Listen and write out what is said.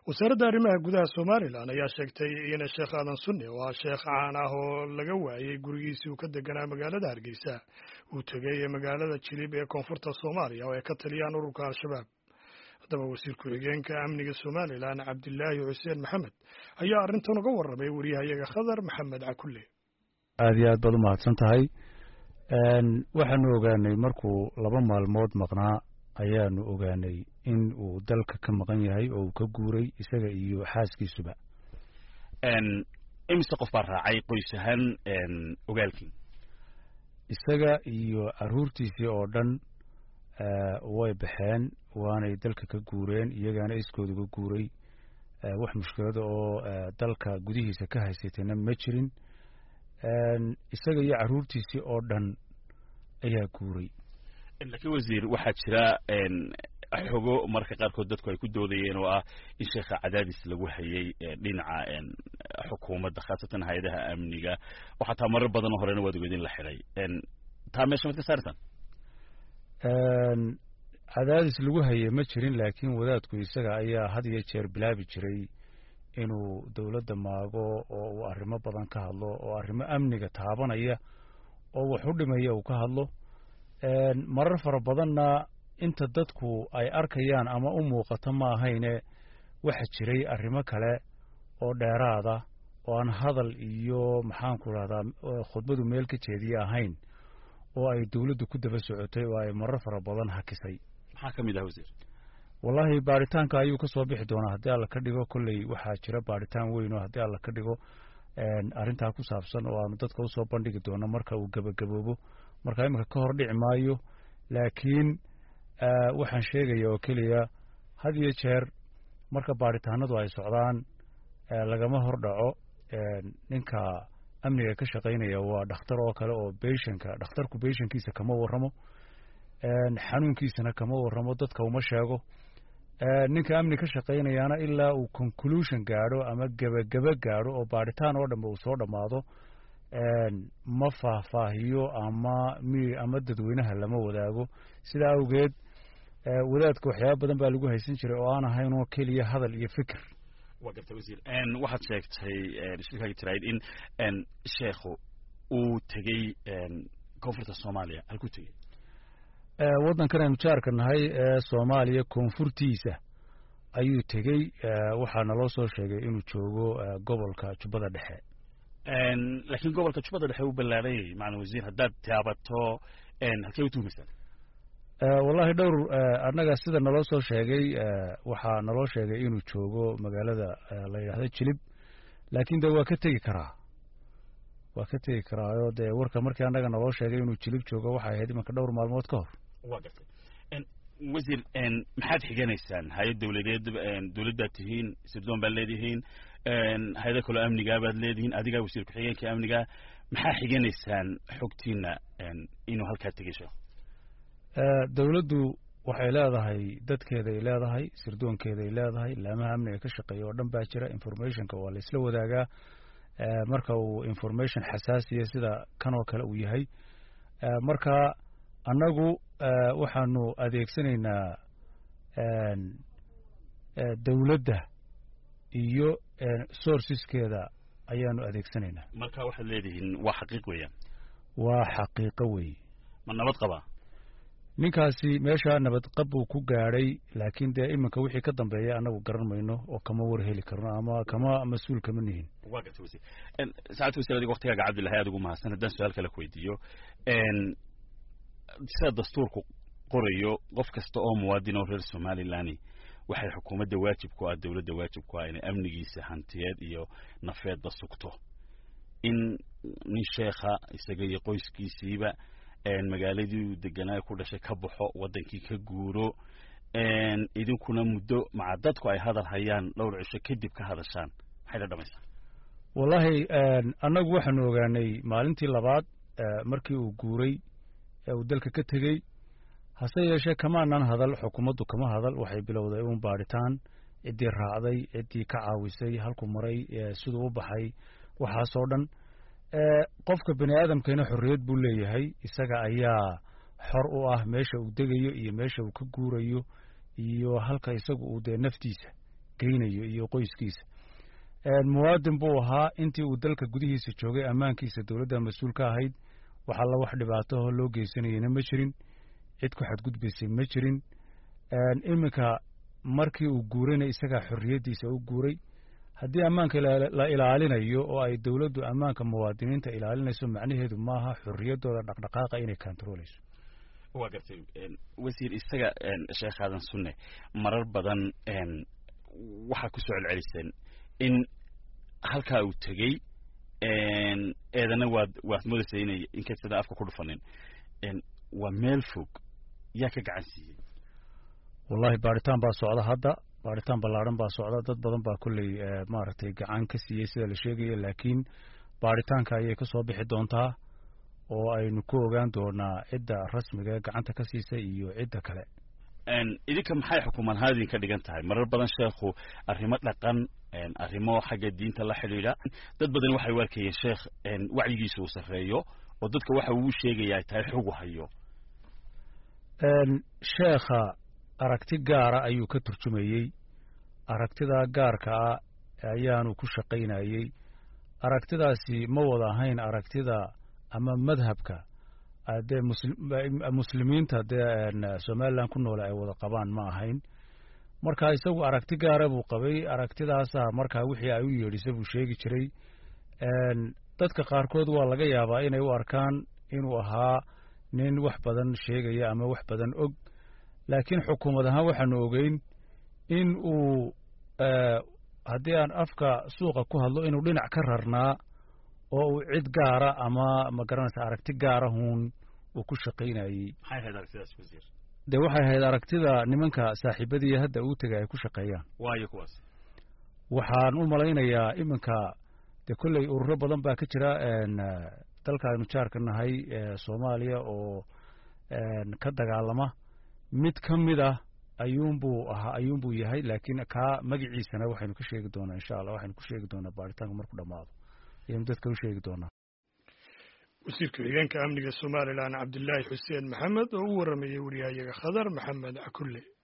wasaaradda arrimaha gudaha somalilan ayaa sheegtay in sheekh aadan sunni oo ah sheekh caan ah oo laga waayey gurigiisii uu ka deganaa magaalada hargeysa uu tegay magaalada jilib ee koonfurta soomaaliya oo ay ka taliyaan ururka al-shabaab haddaba wasiir ku-xigeenka amniga somalilan cabdilaahi xuseen maxamed ayaa arrintan uga warramay wariyahayaga khadar maxamed cakulle aada iyo aad baad u mahadsan tahay waxaanu ogaanay markuu laba maalmood maqnaa ayaanu ogaanay in uu dalka ka maqan yahay oo uu ka guuray isaga iyo xaaskiisuba imise qof baa raacay qoys ahaan ogaalkii isaga iyo caruurtiisii oo dhan way baxeen waanay dalka ka guureen iyagaana iskooda uga guuray wax mushkilada oo dalka gudihiisa ka haysatayna ma jirin isaga iyo caruurtiisii oo dhan ayaa guuray laakiin wasiir waxaa jira xogo marka qaarkood dadku ay ku doodayeen oo ah in sheekha cadaadis lagu hayay dhinaca xukuumadda khaasatan hay-adaha amniga oo xataa marar badanoo horena waad ogeed in la xiday taa meesha mad ka saartaan cadaadis lagu hayay ma jirin laakiin wadaadku isaga ayaa had iyo jeer bilaabi jiray inuu dowladda maago oo uu arrimo badan ka hadlo oo arrimo amniga taabanaya oo wax u dhimaya uu ka hadlo marar fara badanna inta dadku ay arkayaan ama u muuqato ma ahayne waxa jiray arrimo kale oo dheeraada oo aan hadal iyo maxaanku rahdaa khudbadu meel ka jeediye ahayn oo ay dowladdu ku daba socotay oo ay marar fara badan hakisay maxaa ka mid ah wasiir wallaahi baaritaanka ayuu ka soo bixi doonaa haddii alla ka dhigo kolley waxaa jira baaritaan weyn oo haddii alla ka dhigo arrintaa ku saabsan oo aanu dadka usoo bandhigi doono marka uu gebagaboobo marka iminka ka hor dhici maayo laakiin waxaan sheegaya oo keliya had iyo jeer marka baaritaanadu ay socdaan lagama hor dhaco ninka amniga ka shaqaynaya waa dhakhtar oo kale oo beshanka dhakhtarku beshankiisa kama warramo xanuunkiisana kama warramo dadka uma sheego ninka amni ka shaqaynayaana ilaa uu conclusion gaadho ama gebageba gaadho oo baaritaan oo dhanba uu soo dhammaado ma faahfaahiyo ama mi ama dadweynaha lama wadaago sidaa awgeed wadaadka waxyaaba badan baa lagu haysan jiray oo aan ahayn oo keliya hadal iyo fikir wa garta wasiir waxaad sheegtay shirkaaga tiraid in sheekhu uu tegey koonfurta soomaaliya halkuu tegey waddankan aynu jaarka nahay ee soomaaliya koonfurtiisa ayuu tegey waxaa naloo soo sheegay inuu joogo gobolka jubbada dhexe laakiin gobolka jubbada dhexe u ballaarayay macalin wasiir haddaad taabato halkee u tuumaysaan wallahi dhowr annaga sida naloo soo sheegay waxaa naloo sheegay inuu joogo magaalada la yidhahdo jilib laakiin de waa ka tegi karaa waa ka tegi karaayo dee warka markii annaga naloo sheegay inuu jilib joogo waxay ahayd imanka dhowr maalmood ka hor wa gartay wasiir maxaad xiganaysaan hay-ad dowladeed dowladdaad tihiin sirdoon baad leedihiin hay-ada kaloo amnigaa baad leedihiin adigaa wasiir ku-xigeenka amniga maxaa xiganaysaan xogtiina inuu halkaa tegay sheekh dowladdu waxay leedahay dadkeeday leedahay sirdoonkeeday leedahay laamaha amniga ka shaqeeya oo dhan baa jira informationka waa la isla wadaagaa marka uu information xasaasiya sida kan oo kale uu yahay marka annagu waxaanu adeegsanaynaa dowladda iyo sourceskeeda ayaanu adeegsanaynaa marka waxaad leedihiin waa xaqiiq weeyaan waa xaqiiqo weeye ma nabad qabaa ninkaasi meesha nabadqab buu ku gaadhay laakiin dee iminka wixii ka dambeeya annagu garan mayno oo kama war heli karno ama kama mas-uul kama nihin wa garta wasiir saacad wasiir adiga waktigaaga cabdillahi aad ugu mahadsan haddaan su-aal kale ku weydiiyo sida dastuurku qorayo qof kasta oo muwaadin oo reer somalilan waxay xukuumadda waajib ku ah dowladda waajib ku ah inay amnigiisa hantiyeed iyo nafeedba sugto in nin sheekha isaga iyo qoyskiisiiba magaaladii deganaa ku dhashay ka baxo waddankii ka guuro idinkuna muddo maca dadku ay hadal hayaan dhowr cisho kadib ka hadashaan maxay la dhamaysaa wallaahi annagu waxaanu ogaanay maalintii labaad markii uu guuray ee uu dalka ka tegey hase yeeshee kamaanan hadal xukuumaddu kama hadal waxay bilowday uun baadhitaan ciddii raacday ciddii ka caawisay halkuu maray siduu u baxay waxaasoo dhan qofka bani aadamkana xorriyad buu leeyahay isaga ayaa xor u ah meesha uu degayo iyo meesha uu ka guurayo iyo halka isagu uu dee naftiisa geynayo iyo qoyskiisa muwaadin buu ahaa intii uu dalka gudihiisa joogay ammaankiisa dowladda mas-uul ka ahayd wax alla wax dhibaatahoo loo geysanayana ma jirin cid ku xadgudbaysay ma jirin iminka markii uu guurayna isagaa xorriyaddiisa u guuray haddii ammaanka la ilaalinayo oo ay dowladdu ammaanka muwaadiniinta ilaalinayso macnaheedu maaha xorriyaddooda dhaqdhaqaaqa inay kontarooleyso waa gartay wasiir isaga sheekh aadan sunne marar badan waxaa ku soo celceliseen in halkaa uu tegey eedana waad waad moodaysa inay inkastada afka ku dhufanin waa meel fog yaa ka gacan siiyey wallahi baaritaan baa socda hadda baaritaan ballaadhan baa socda dad badan baa kolley maaragtay gacan ka siiyey sida la sheegaya laakiin baaritaanka ayay ka soo bixi doontaa oo aynu ku ogaan doonaa cidda rasmiga ee gacanta ka siisay iyo cidda kale idinka maxay xukuumad ahaan idinka dhigan tahay marar badan sheekhu arrimo dhaqan arrimo xagga diinta la xidhiidha dad badan waxay u arkayeen sheekh wacyigiisa uu sarreeyo oo dadka waxa uu sheegaya ay tahay xugu hayo sheekha aragti gaara ayuu ka turjumayey aragtidaa gaarka ah ayaanu ku shaqaynayey aragtidaasi ma wada ahayn aragtida ama madhabka dee muslimiinta dee somalilan ku noole ay wada qabaan ma ahayn marka isagu aragti gaara buu qabay aragtidaasa markaa wixii ay u yeedhisa buu sheegi jiray dadka qaarkood waa laga yaabaa inay u arkaan inuu ahaa nin wax badan sheegaya ama wax badan og laakiin xukuumad ahaan waxaanu ogeyn in uu haddii aan afka suuqa ku hadlo inuu dhinac ka rarnaa oo uu cid gaara ama ma garanaysa aragti gaara huun uu ku shaqaynayey dee waxay ahayd aragtida nimanka saaxiibadii hadda uu tegay ay ku shaqeeyaan waayo kuwaas waxaan u malaynayaa iminka dee kolley ururo badan baa ka jira dalka aynu jaarka nahay soomaaliya oo ka dagaalama mid ka mid ah ayuunbuu ahaa ayuunbuu yahay laakiin kaa magaciisana waxaynu ka sheegi doonaa insha allah waxaynu ku sheegi doonaa baaritaanka marku dhammaado ayaynu dadka u sheegi doonaa wasiirka xigeenka amniga somalilan cabdilaahi xuseen maxamed oo u waramayey wariyahayaga khadar maxamed cakulle